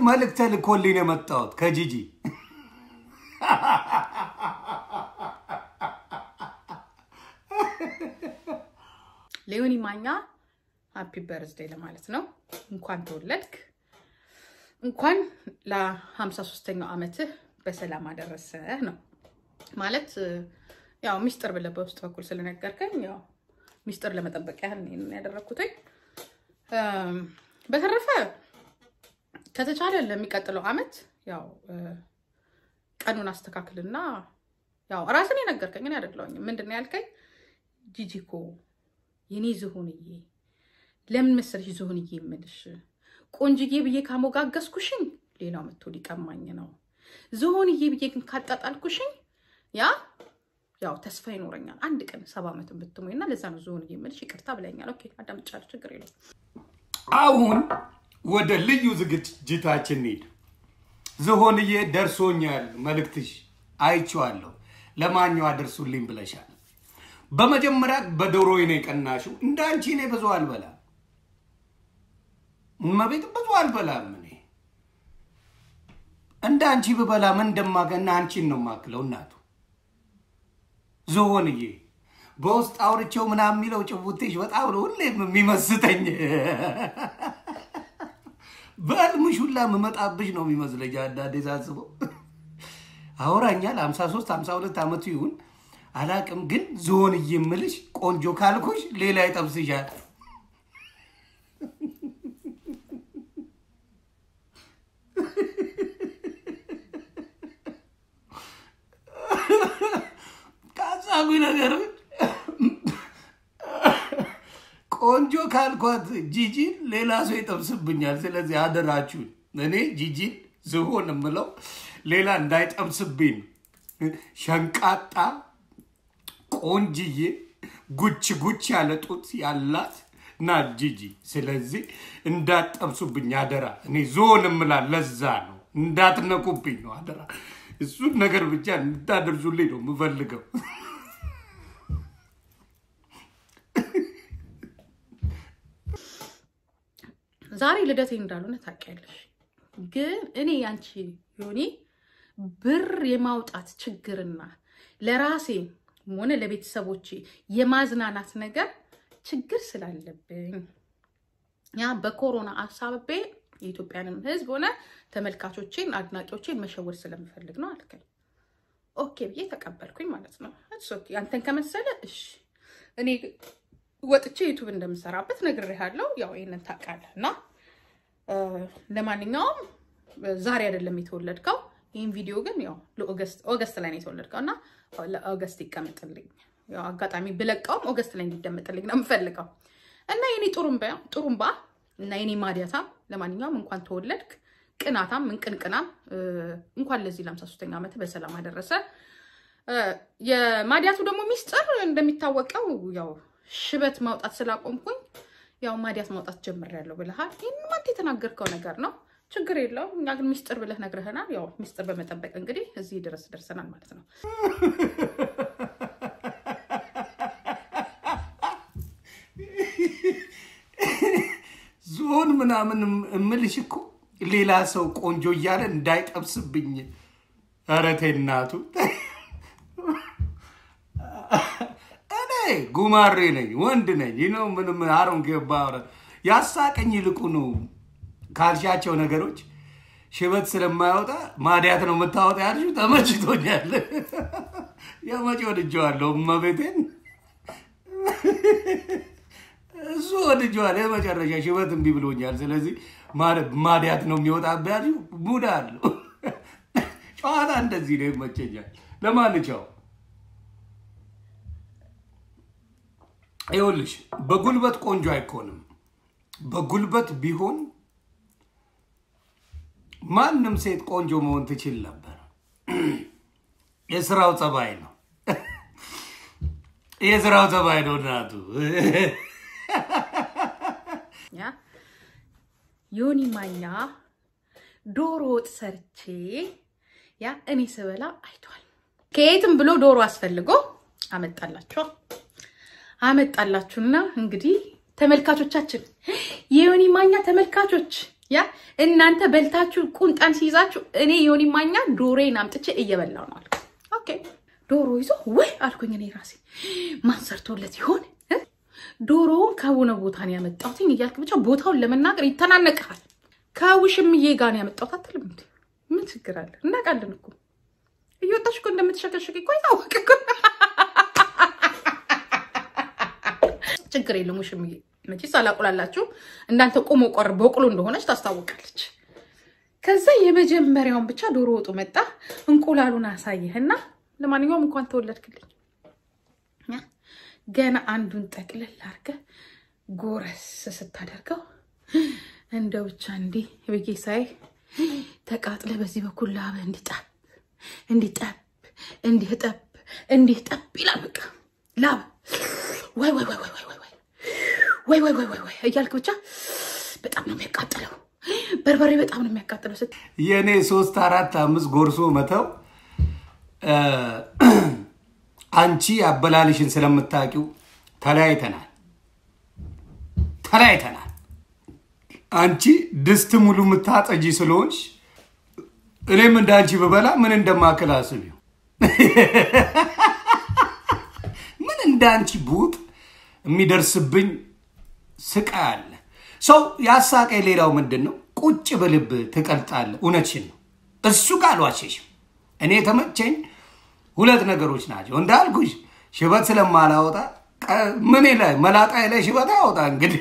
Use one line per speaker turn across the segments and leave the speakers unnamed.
መልእክት ልኮልኝ ነው የመጣሁት ከጂጂ
ሌዮኒ ማኛ ሃፒ በርዝዴ ለማለት ነው። እንኳን ተወለድክ፣ እንኳን ለሀምሳ ሶስተኛው ዓመትህ በሰላም አደረሰህ ነው ማለት ያው ሚስጥር ብለህ በውስጥ በኩል ስለነገርከኝ ያው ሚስጥር ለመጠበቅ ያህል ነው ይሄንን ያደረግኩትኝ። በተረፈ ከተቻለ ለሚቀጥለው ዓመት ያው ቀኑን አስተካክልና ያው ራስን የነገርከኝ እኔ አይደለሁኝም። ምንድን ነው ያልከኝ? ጂጂኮ የኔ ዝሆንዬ ለምን መሰለሽ ዝሆንዬ የምልሽ ቆንጅዬ ብዬ ካሞጋገዝኩሽኝ ሌላው መጥቶ ሊቀማኝ ነው። ዝሆንዬ ብዬ ግን ካጣጣልኩሽኝ ያ ያው ተስፋ ይኖረኛል አንድ ቀን ሰባ ዓመት ብትሞኝ እና ለዛ ነው ዝሆንዬ የምልሽ። ይቅርታ ብለኛል። ኦኬ አዳምጫለሁ፣ ችግር የለም።
አሁን ወደ ልዩ ዝግጅታችን እንሂድ። ዝሆንዬ ደርሶኛል፣ መልእክትሽ አይቼዋለሁ። ለማኛው አደርሱልኝ ብለሻል። በመጀመሪያ በዶሮ ነው የቀናሽው። እንደ አንቺ እኔ ብዙ አልበላም፣ እመቤት ብዙ አልበላም። እኔ እንደ አንቺ ብበላ ምን እንደማገና አንቺን ነው የማክለው እናቱ ዝሆንዬ በውስጥ አውርቼው ምናምን የሚለው ጭቡቴሽ በጣም ነው ሁሌም የሚመስጠኝ። በህልምሽ ሁላ የምመጣብሽ ነው የሚመስለኝ አንዳንዴ ሳስበው። አውራኛል 53 52 ዓመቱ ይሁን አላቅም፣ ግን ዝሆንዬ የምልሽ ቆንጆ ካልኩሽ ሌላ ይጠብስሻል። ካሳጉ ነገር ቆንጆ ካልኳት ጂጂን ሌላ ሰው ይጠብስብኛል። ስለዚህ አደራችሁን እኔ ጂጂን ዝሆን የምለው ሌላ እንዳይጠብስብኝ ሸንቃጣ ቆንጅዬ ጉች ጉች ያለ ጡት ያላት ና ጂጂ። ስለዚህ እንዳትጠብሱብኝ አደራ። እኔ ዝሆን እምላል ለዛ ነው እንዳትነኩብኝ ነው አደራ። እሱን ነገር ብቻ እንድታደርሱልኝ ነው የምፈልገው።
ዛሬ ልደቴ እንዳልሆነ ታውቂያለሽ፣ ግን እኔ ያንቺ ዮኒ ብር የማውጣት ችግርና ለራሴ ሆነ ለቤተሰቦቼ የማዝናናት ነገር ችግር ስላለብኝ ያ በኮሮና አሳብቤ የኢትዮጵያንም ሕዝብ ሆነ ተመልካቾቼን አድናቂዎቼን መሸወድ ስለምፈልግ ነው አልከኝ። ኦኬ ብዬ ተቀበልኩኝ ማለት ነው። እሱ ኦኬ አንተን ከመሰለ እሺ። እኔ ወጥቼ ዩቱብ እንደምሰራበት ነግሬሃለሁ። ያው ይሄንን ታውቃለህ። እና ለማንኛውም ዛሬ አይደለም የተወለድከው። ይህን ቪዲዮ ግን ያው ኦገስት ላይ ነው የተወለድከው እና ለኦገስት ይቀመጥልኝ። ያው አጋጣሚ ብለቀውም ኦገስት ላይ እንዲደመጥልኝ ነው የምፈልገው እና የኔ ጥሩምባ ጥሩምባ እና የኔ ማዲያታም ለማንኛውም እንኳን ተወለድክ። ቅናታም ምንቅንቅናም እንኳን ለዚህ ለሃምሳ ሦስተኛ ዓመት በሰላም አደረሰ። የማዲያቱ ደግሞ ሚስጥር እንደሚታወቀው ያው ሽበት ማውጣት ስላቆምኩኝ ያው ማዲያት ማውጣት ጀምሬያለሁ ብለሃል። ይህን አንተ የተናገርከው ነገር ነው፣ ችግር የለውም። እኛ ግን ሚስጥር ብለህ ነግረህናል። ያው ሚስጥር በመጠበቅ እንግዲህ እዚህ ድረስ ደርሰናል ማለት ነው።
ዝሆን ምናምን እምልሽ እኮ ሌላ ሰው ቆንጆ እያለ እንዳይጠብስብኝ። ኧረ ተይ እናቱ። እኔ ጉማሬ ነኝ፣ ወንድ ነኝ። ይህ ነው ምንም አሮን ገባ ያሳቀኝ። ይልቁኑ ካልሻቸው ነገሮች ሽበት ስለማያወጣ ማዲያት ነው የምታወጣ ያልሽው ተመችቶኛል። የመቼ ወድጀዋለሁ እመቤቴን እሱ ወድጀዋል። የመጨረሻ ሽበት እምቢ ብሎኛል። ስለዚህ ማዲያት ነው የሚወጣብህ ያልሽው ሙድ አለው። ጨዋታ እንደዚህ ነው፣ ይመቸኛል። ለማንኛው ይኸውልሽ በጉልበት ቆንጆ አይኮንም። በጉልበት ቢሆን ማንም ሴት ቆንጆ መሆን ትችል ነበር። የስራው ጸባይ ነው፣ የስራው ጸባይ ነው እናቱ
ያ ዮኒ ማኛ ዶሮ ወጥ ሰርቼ ያ እኔ ስበላ አይቷል። ከየትም ብሎ ዶሮ አስፈልጎ አመጣላችሁ አመጣላችሁና እንግዲህ ተመልካቾቻችን የዮኒ ማኛ ተመልካቾች ያ እናንተ በልታችሁ ቁንጣን ሲይዛችሁ እኔ ዮኒ ማኛ ዶሮዬን አምጥቼ እየበላው ነው አልኩ። ኦኬ ዶሮ ይዞ ወይ አልኩኝ እኔ ራሴ ማን ሰርቶለት ይሆን እ? ዶሮውን ከሆነ ቦታ ነው ያመጣሁትኝ እያልክ ብቻ ቦታውን ለመናገር ይተናነቅሃል። ከውሽምዬ ጋር ነው ያመጣሁት አትልም እንዴ? ምን ችግር አለ? እናውቃለን እኮ እየወጣሽ እኮ እንደምትሸከሸቅ እኮ ይታወቅ እኮ። ችግር የለም ውሽምዬ፣ መቼስ አላቁላላችሁ እንዳንተ ቆሞ ቆር በቅሎ እንደሆነች ታስታውቃለች። ከዛ የመጀመሪያውን ብቻ ዶሮ ወጡ መጣ። እንቁላሉን አሳየህና ለማንኛውም እንኳን ተወለድክልኝ። ያ ገና አንዱን ጠቅልል አድርገህ ጎረስ ስታደርገው እንደው ብቻ እንዲህ ብዬ ሳይ ተቃጥለ በዚህ በኩል ላበ እንዲጠብ እንዲጠብ እንዲህ ጠብ እንዲህ ጠብ ይላል። በቃ ላብ ወይ ወይ ወይ ወይ ወይ ወይ ወይ ወይ ወይ ወይ ወይ እያልክ ብቻ በጣም ነው የሚያቃጥለው። በርበሬ በጣም ነው የሚያቃጥለው። ስት
የእኔ ሶስት አራት አምስት ጎርሶ መተው አንቺ አበላልሽን ስለምታውቂው ተለያይተናል ተለያይተናል። አንቺ ድስት ሙሉ የምታጠጂ ስለሆንሽ እኔም እንደ አንቺ ብበላ ምን እንደማክል አስቢው። ምን እንደ አንቺ ቡጥ የሚደርስብኝ ስቃይ አለ። ሰው ያሳቀኝ ሌላው ምንድን ነው? ቁጭ ብልብ ትቀልጣለህ። እውነትሽን ነው። እሱ ጋር አልዋሸሽም። እኔ የተመቸኝ ሁለት ነገሮች ናቸው እንዳልኩሽ፣ ሽበት ስለማላወጣ ቀ- ምን ላይ መላጣ ላይ ሽበት አወጣ እንግዲህ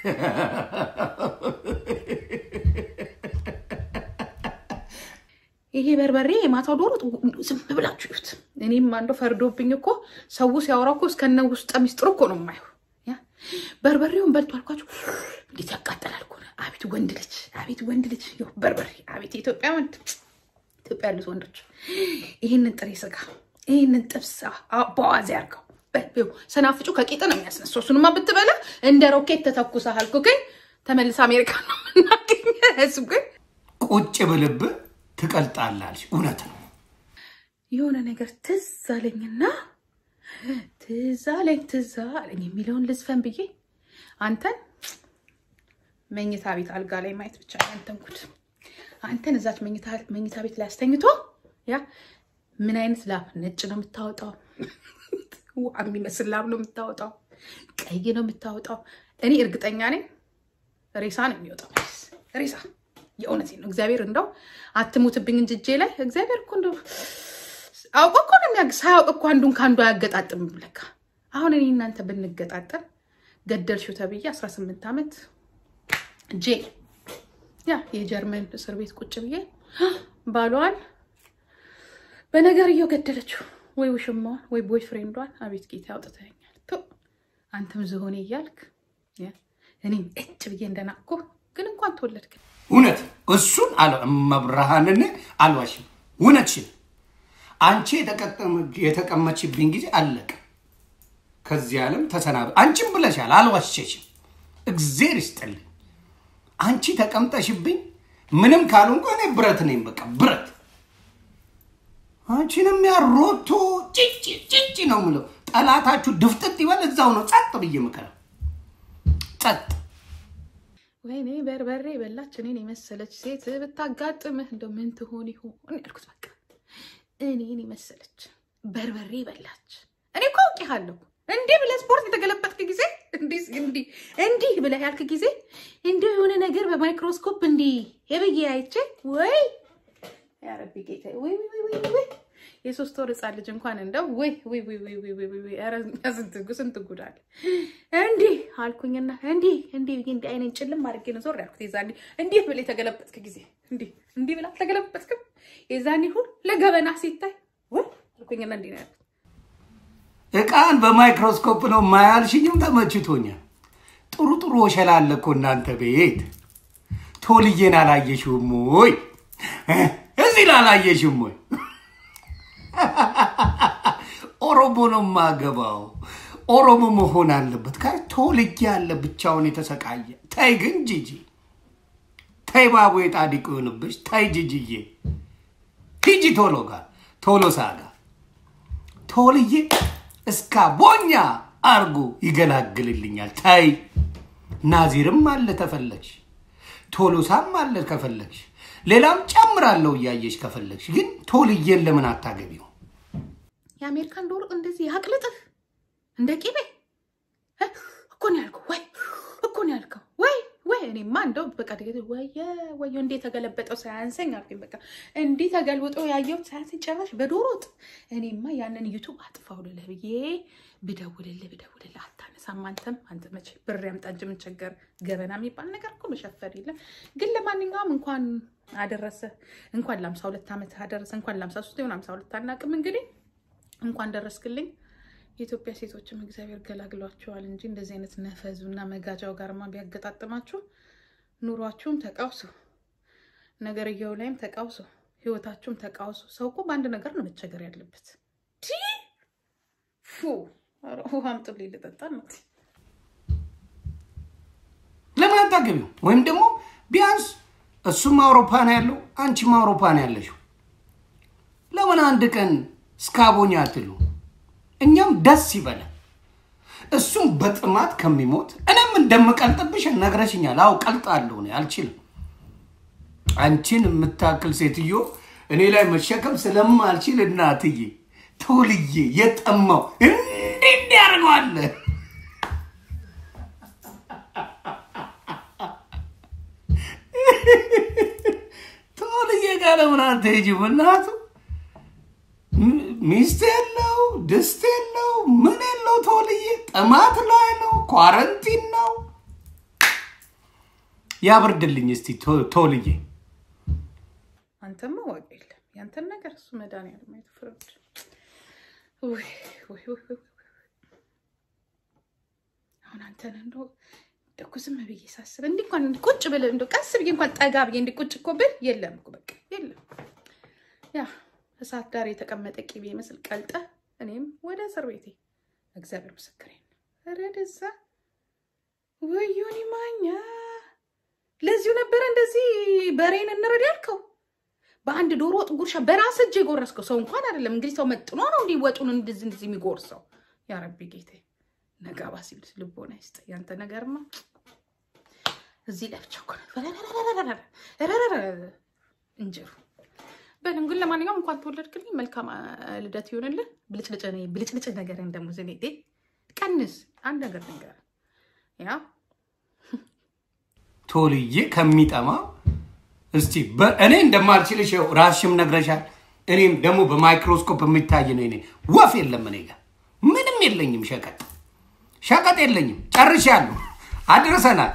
ይሄ በርበሬ የማታው ዶሮ ዝም ብላችሁ ይሁት። እኔም አንዶ ፈርዶብኝ እኮ ሰው ሲያወራ እኮ እስከነ ውስጠ ሚስጥሩ እኮ ነው የማየው። ያ በርበሬውን በልቶ አልኳችሁ እንዴት ያቃጠላል እኮ ነው። አቤት ወንድ ልጅ፣ አቤት ወንድ ልጅ፣ ይኸው በርበሬ፣ አቤት የኢትዮጵያ ወንድ፣ ኢትዮጵያ ያሉት ወንዶች ይህንን ጥሬ ስጋ፣ ይህንን ጥብስ አ- በዋዜ አድርገው በ- ይኸው ሰናፍጩ ከቂጥ ነው የሚያስነሳው። እሱንማ ብትበላ እንደ ሮኬት ተተኩሰሃል እኮ። ግን ተመልሰ አሜሪካ ነው የምናገኘ እሱ ግን
ቁጭ ብልብ ትቀልጣላለች። እውነት ነው።
የሆነ ነገር ትዝ አለኝና ትዝ አለኝ ትዝ አለኝ የሚለውን ልዝፈን ብዬ አንተን መኝታ ቤት አልጋ ላይ ማየት ብቻ ነው ያንተን ጉድ። አንተን እዛች መኝታ መኝታ ቤት ላይ አስተኝቶ ያ ምን አይነት ላብ ነጭ ነው የምታወጣው፣ ውሃ የሚመስል ላብ ነው የምታወጣው፣ ቀይ ነው የምታወጣው። እኔ እርግጠኛ ነኝ ሬሳ ነው የሚወጣው። መቼስ ሬሳ የእውነቴን ነው። እግዚአብሔር እንደው አትሙትብኝ እንጂ እጄ ላይ እግዚአብሔር እኮ እንደው አውቆ እኮ ነው የሚያግ ሳያውቅ እኮ አንዱን ከአንዱ አያገጣጥምም። ለካ አሁን እኔ እናንተ ብንገጣጠም ገደልሽው ተብዬ 18 ዓመት ጄል ያ የጀርመን እስር ቤት ቁጭ ብዬ ባሏን በነገርየው ገደለችው። ወይ ውሽማዋን ወይ ቦይ ፍሬንዷን። አቤት ጌታ ያውጥተኛል። ቱ አንተም ዝሆኔ እያልክ ያ እኔም እጭ ብዬ እንደናቅኩ ግን እንኳን ተወለድክ።
እውነት እሱን መብርሃንን አልዋሽም። እውነትሽን አንቺ የተቀጠመ- የተቀመችብኝ ጊዜ አለቀ። ከዚህ ዓለም ተሰናበ። አንቺም ብለሻል፣ አልዋሸሽም። እግዜር ይስጥልኝ። አንቺ ተቀምጠሽብኝ ምንም ካልሆንኩ እኔ ብረት ነኝ፣ በቃ ብረት። አንቺንም ያሮቶ ጭጭ ጭጭ ነው ምለው። ጠላታችሁ ድፍጥጥ ይበል፣ እዛው ነው ጸጥ ብዬ ምከራ ጸጥ
ወይኔ በርበሬ በላች እኔን የመሰለች ሴት ብታጋጥምህ እንደው ምን ትሆን ይሆን ያልኩት። በቃ እኔን የመሰለች በርበሬ በላች። እኔ እኮ አውቄሃለሁ። እንዲህ ብለህ ስፖርት የተገለበጥክ ጊዜ እንዲህ እንዲህ እንዲህ ብለህ ያልክ ጊዜ እንዲሁ የሆነ ነገር በማይክሮስኮፕ እንዲህ የብዬ አይቼ ወይ ያረቢ ጌታ ወይ ወይ ወይ ወይ ወይ የሶስት ወር ህፃን ልጅ እንኳን እንደው ወይ ወይ ወይ ወይ ወይ ወይ ወይ ኧረ ስንት ስንት ጉድ አለ። እንዲህ አልኩኝና እንዲህ እንዲህ ብዬ እንዲህ አይኔን ጭልም አድርጌ ነው ዞር ያልኩት። የዛኔ እንዴት ብለህ የተገለበጥክ ጊዜ እንዲህ እንዲህ ብላ ተገለበጥክም። የዛኔ ሁሉ ለገበና ሲታይ ወይ አልኩኝና እንዲህ ነው ያልኩት።
እቃን በማይክሮስኮፕ ነው ማያልሽኝም፣ ተመችቶኛል። ጥሩ ጥሩ ወሸላ አለ እኮ እናንተ ቤት። ቶልዬን አላየሽውም ወይ? እዚህ ላላየሽም ወይ? ኦሮሞ ነው ማገባው። ኦሮሞ መሆን አለበት። ካ ቶልዬ አለ ብቻውን የተሰቃየ። ተይ ግን ጂጂ ተይ፣ ባቡ የጣዲቅ ይሆንብሽ። ተይ ጂጂዬ፣ ሂጂ ቶሎ ጋር ቶሎሳ ጋር ቶልዬ እስካ ቦኛ አርጎ ይገላግልልኛል። ታይ ናዚርም አለ ተፈለግሽ። ቶሎሳም አለ ከፈለግሽ፣ ሌላም ጨምራለሁ እያየሽ ከፈለግሽ። ግን ቶልዬን ለምን አታገቢው?
የአሜሪካን ዶሮ እንደዚህ ያቅልጥህ እንደ ቂቤ እ? እኮ ነው ያልከው ወይ እኮ ነው ያልከው ወይ ወይ እኔማ እንደው በቃ ድገት ወየ ወየ እንዴ ተገለበጠው ሳያንሰኝ አልኩኝ። በቃ እንዲህ ተገልብጦ ያየሁት ሳያንሰኝ ጨራሽ በዶሮ ወጥ። እኔማ ያንን ዩቱብ አጥፋው ልልህ ብዬ ብደውልልህ ብደውልልህ አታነሳም። አንተም አንተ መቼ ብር ያምጣ እንጂ ምን ቸገር። ገበና የሚባል ነገር እኮ መሸፈን የለም። ግን ለማንኛውም እንኳን አደረሰ እንኳን ለአምሳ ሁለት ዓመት አደረሰ እንኳን ለአምሳ ሶስት ይሁን አምሳ ሁለት አናውቅም እንግዲህ እንኳን ደረስክልኝ። የኢትዮጵያ ሴቶችም እግዚአብሔር ገላግሏቸዋል እንጂ እንደዚህ አይነት ነፈዙ እና መጋጃው ጋርማ ቢያገጣጥማችሁ ኑሯችሁም ተቃውሶ፣ ነገርየው ላይም ተቃውሶ፣ ህይወታችሁም ተቃውሶ። ሰው እኮ በአንድ ነገር ነው መቸገር ያለበት። ቲ ፉ ኧረ ውሃ አምጡልኝ ልጠጣ ነው።
ለምን አታገቢው? ወይም ደግሞ ቢያንስ እሱም አውሮፓ ነው ያለው፣ አንቺም አውሮፓ ነው ያለሽው። ለምን አንድ ቀን እስካቦኛ አትሉ? እኛም ደስ ይበላል። እሱም በጥማት ከሚሞት እኔም እንደምቀልጥብሽ ነግረሽኛል። አዎ ቀልጣለሁ፣ እኔ አልችልም። አንቺን የምታክል ሴትዮ እኔ ላይ መሸከም ስለማልችል እናትዬ ቶልዬ የጠማው እንዲህ እንዲያደርገዋለ ቶልዬ ጋር ለምን አትሄጂም? እናቱ ሚስት የለው ድስት የለው ምን የለው ቶልዬ ጥማት ላይ ነው፣ ኳረንቲን ነው። ያብርድልኝ እስቲ ቶ- ቶልዬ
አንተማ ዋጋ የለም ያንተን ነገር እሱ መድኃኒዓለም አይቶ ፍረድ። ውይ ውይ ውይ ውይ ውይ። አሁን አንተን እንደው እንደው እኮ ዝም ብዬ ሳስብ እንዲህ እንኳን እንዲህ ቁጭ ብለህ እንደው ቀስ ብዬ እንኳን ጠጋ ብዬ እንዲህ ቁጭ እኮ ብል የለም እኮ በቃ የለም። ያ እሳት ዳር የተቀመጠ ቂቤ ይመስል ቀልጠ እኔም ወደ እስር ቤቴ እግዚአብሔር ምስክሬ ነው። ኧረ ደዛ ወዮኒ ማኛ ለዚሁ ነበረ እንደዚህ በሬን እንረድ ያልከው በአንድ ዶሮ ወጥ ጉርሻ በራስ እጅ የጎረስከው ሰው እንኳን አይደለም። እንግዲህ ሰው መጥኖ ነው እንዲህ ወጡን እንደዚህ እንደዚህ የሚጎርሰው። ያ ረቢ ጌቴ ነጋባ ሲል ልቦና ይስጥ። ያንተ ነገርማ እዚህ ላይ ብቻ እኮ ነው እንጀሩ በልን። ግን ለማንኛውም እንኳን ተወለድክልኝ፣ መልካም አ፣ ልደት ይሆንልህ። ብልጭልጭ ነ- ብልጭልጭ ነገር ደግሞ ዝኔ ቀንስ። አንድ ነገር ነገር ያ
ቶልዬ ከሚጠማ እስቲ በ- እኔ እንደማልችልሽ ይኸው ራስሽም ነግረሻል። እኔም ደግሞ በማይክሮስኮፕ የሚታይ ነው። እኔ ወፍ የለም እኔ ጋር ምንም የለኝም። ሸቀጥ ሸቀጥ የለኝም። ጨርሻለሁ። አድርሰናል።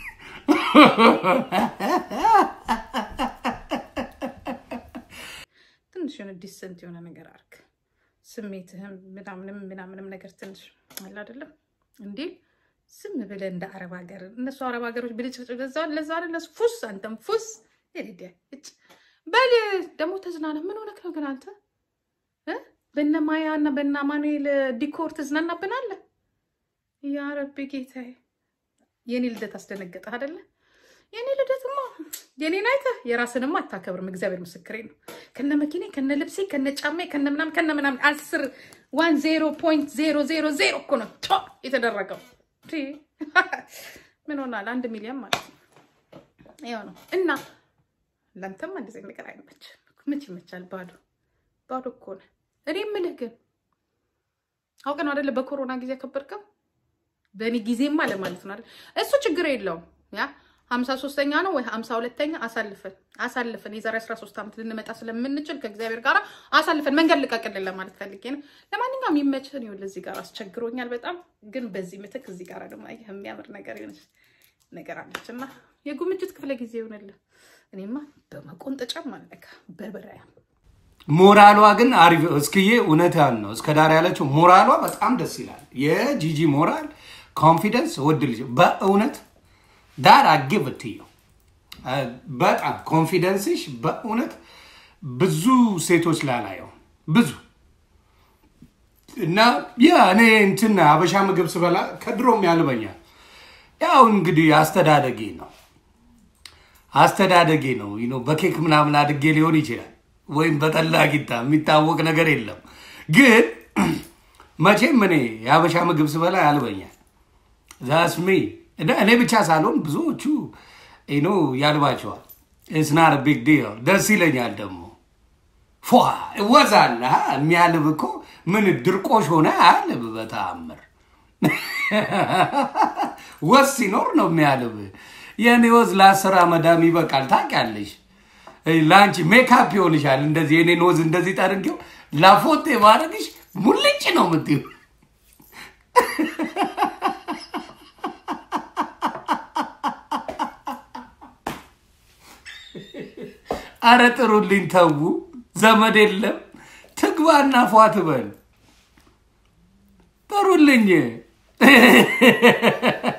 ትንሽ የሆነ ዲሰንት የሆነ ነገር አርግ። ስሜትህም ምናምንም ምናምንም ነገር ትንሽ አለ አይደለም እንዴ? ዝም ብለህ እንደ አረብ ሀገር እነሱ አረብ ሀገሮች ብልጭልጭ ለዛ ለዛ አይደል እነሱ ፉስ አንተም ፉስ ይልዲያ እጭ በል ደግሞ ተዝናና። ምን ሆነክ ነው ግን አንተ እ በነ ማያ እና በነ አማኑኤል ዲኮር ትዝናናብናለህ? ያ ረቢ ጌታዬ፣ የኔ ልደት አስደነገጠህ አይደለ? የኔ ልደትማ የኔን አይተህ የራስንማ አታከብርም። እግዚአብሔር ምስክሬ ነው። ከነ መኪኔ ከነ ልብሴ ከነ ጫሜ ከነ ምናምን ከነ ምናምን አስር ዋን ዜሮ ፖይንት ዜሮ ዜሮ ዜሮ እኮ ነው ቶ የተደረገው። ቲ ምን ሆናል? አንድ ሚሊዮን ማለት ነው። ያው ነው እና ለአንተማ እንደዚህ ነገር አይመችም። ምች ይመቻል? ባዶ ባዶ እኮ ነው። እኔ የምልህ ግን አውቀ ነው አደለ በኮሮና ጊዜ ያከበርከው በእኔ ጊዜማ ለማለት ነው አይደል? እሱ ችግር የለውም ያ ሀምሳ ሶስተኛ ነው ወይ ሀምሳ ሁለተኛ አሳልፈን አሳልፈን የዛሬ አስራ ሶስት ዓመት ልንመጣ ስለምንችል ከእግዚአብሔር ጋር አሳልፈን መንገድ ልቀቅልን ለማለት ፈልጌ ነው። ለማንኛውም ይመችህን። ይኸውልህ እዚህ ጋር አስቸግሮኛል በጣም ግን በዚህ ምትክ እዚህ ጋር ደግሞ አየህ የሚያምር ነገር የሆነች ነገር አለች እና የጉምጅት ክፍለ ጊዜ ይሆንልህ። እኔማ በመቆንጠጫም አለካ በብራያ
ሞራሏ ግን አሪፍ እስክዬ እውነቷን ነው። እስከ ዳር ያለችው ሞራሏ በጣም ደስ ይላል። የጂጂ ሞራል ኮንፊደንስ ወድልሽ በእውነት ዳር አግብትዩ በጣም ኮንፊደንስሽ በእውነት ብዙ ሴቶች ላላየው ብዙ እና ያ እኔ እንትን አበሻ ምግብ ስበላ ከድሮም ያልበኛል። ያው እንግዲህ አስተዳደጌ ነው አስተዳደጌ ነው ዩ ኖ በኬክ ምናምን አድጌ ሊሆን ይችላል፣ ወይም በጠላ ቂጣ የሚታወቅ ነገር የለም። ግን መቼም እኔ የአበሻ ምግብ ስበላ ያልበኛል። ዛስሚ እኔ ብቻ ሳልሆን ብዙዎቹ ኖ ያልባቸዋል። እስናር ቢግ ዲል ደስ ይለኛል ደግሞ ፏ እወዛለ የሚያልብ እኮ ምን ድርቆሽ ሆነ አያልብ በተአምር ወዝ ሲኖር ነው የሚያልብ። የእኔ ወዝ ለአስር አመዳም ይበቃል። ታውቂያለሽ፣ ለአንቺ ሜካፕ ይሆንሻል። እንደዚህ የኔን ወዝ እንደዚህ ጠርጌው ላፎቴ ማድረግሽ ሙልጭ ነው የምትይው። አረ ጥሩልኝ፣ ተዉ። ዘመድ የለም ትግባና ፏ ትበል። ጥሩልኝ